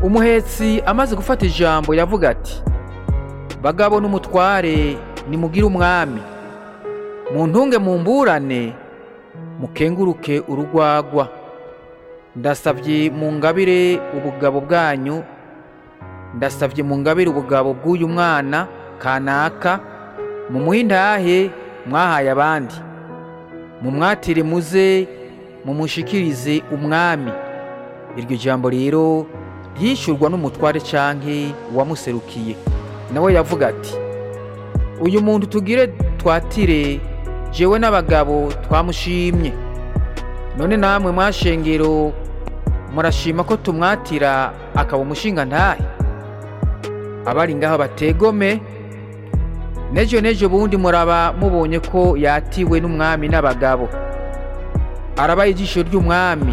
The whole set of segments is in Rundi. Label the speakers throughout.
Speaker 1: umuhetsi amaze gufata ijambo yavuga ati bagabo n'umutware nimugire umwami muntunge mumburane mukenguruke urugwagwa ndasavye mu ngabire ubugabo bwanyu ndasavye mu ngabire ubugabo bw'uyu mwana kanaka mumuhe intahe mwahaye abandi mumwatire muze mumushikirize umwami iryo jambo rero ryishyurwa n'umutware canke uwamuserukiye nawe yavuga ati uyu muntu tugire twatire jewe n'abagabo twamushimye none namwe mwashengero murashima ko tumwatira akaba umushinga ntahe abari ngaho bategome nejo nejo bundi muraba mubonye ko yatiwe n'umwami n'abagabo arabaye ijisho ry'umwami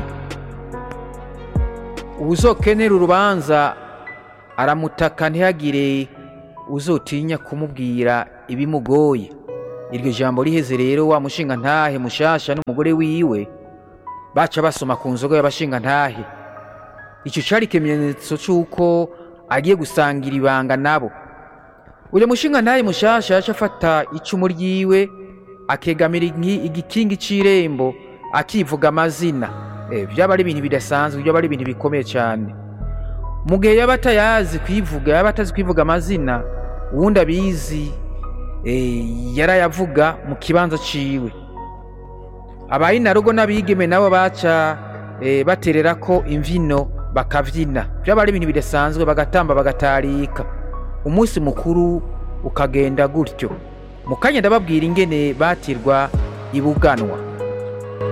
Speaker 1: uwuzokenera urubanza aramutaka ntihagire uzotinya kumubwira ibimugoye iryo jambo riheze rero wa mushinga ntahe mushasha n'umugore wiwe baca basoma ku nzoga y'abashinga ntahe icyo cari ikimenyetso c'uko agiye gusangira ibanga nabo uyu mushinga ntahe mushasha yaca afata icumu ryiwe akegamira inki- igikingi c'irembo akivuga amazina Eh, byaba ari ibintu bidasanzwe byaba ari ibintu bikomeye cyane mu gihe yaba atayazi kwivuga yaba atazi kwivuga amazina uwundi abizi eh, yarayavuga mu kibanza ciwe abayinarugo n'abigeme nabo baca eh, baterera ko imvino bakavyina byaba ari ibintu bidasanzwe bagatamba bagatarika umunsi mukuru ukagenda gutyo mu kanya ndababwira ingene batirwa ibuganwa